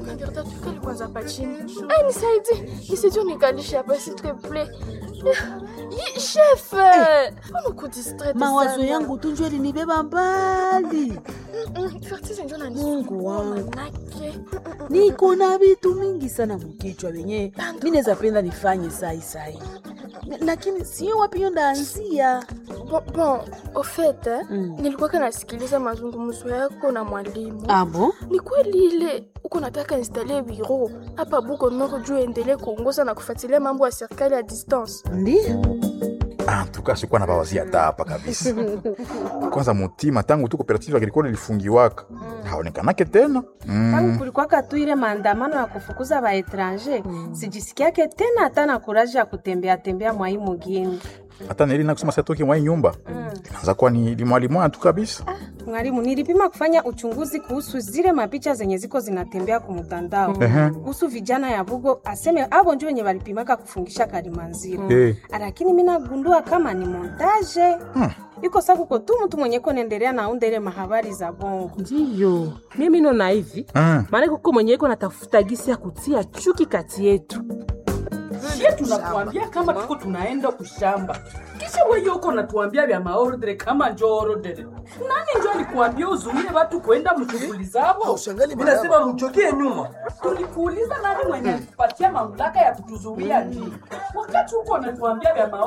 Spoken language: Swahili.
Nagerta tukali kwanza hapa chini. Ai, nisaidie. Nisaidie unikalishe hapa s'il te plaît. Yi, chef. Mbona uko distraite Mawazo sana? yangu tu njo ilinibeba mbali. Mm, Fertise ndio Mungu wangu. Manake. Niko na vitu mingi sana mkichwa venye mi naweza penda nifanye sai sai, lakini sio wapi hiyo ndaanzia. Bon, bon, au fait, eh, Mm. nilikuwa nasikiliza mazungumzo yako na mwalimu. Abo Ni kweli ile uko nataka installe biro hapa Buko Nord juu endelee kuongoza na kufuatilia mambo ya serikali ya distance. ndio Ah, tuka sikuwa na bawazia hata hapa kabisa. Kwanza mutima tangu tu cooperative agricole ilifungiwaka haonekanake tena tangu mm. kulikuwaka tu ile maandamano ya kufukuza baetranger sijisikiake tena hata na kuraji ya kutembea tembea mwai mugini hata nili na kusema satoki mwa hii nyumba inaanza kuwa ni limwalimwa tu kabisa. mwalimu nilipima kufanya uchunguzi kuhusu zile mapicha zenye ziko zinatembea kumtandao Ehe. kuhusu vijana ya bugo aseme abo njo wenye walipimaka kufungisha kalimanziro Eh. lakini mi nagundua kama ni montaje iko sa kuko tu mtu mwenye konendelea naunda ile mahabari za bongo ndiyo mimi nona hivi Mm. maana kuko mwenye iko natafuta gisi ya kutia chuki kati yetu sie tunakuambia kama tuko tunaenda kushamba kisha weye uko natuambia vya maordre kama njo orodere nani njo alikuambia uzuie watu kwenda mshughuli zavo inasema mchokie nyuma tulikuuliza nani mwenye alikupatia mamlaka ya kutuzuia nini wakati huko natuambia vya maordre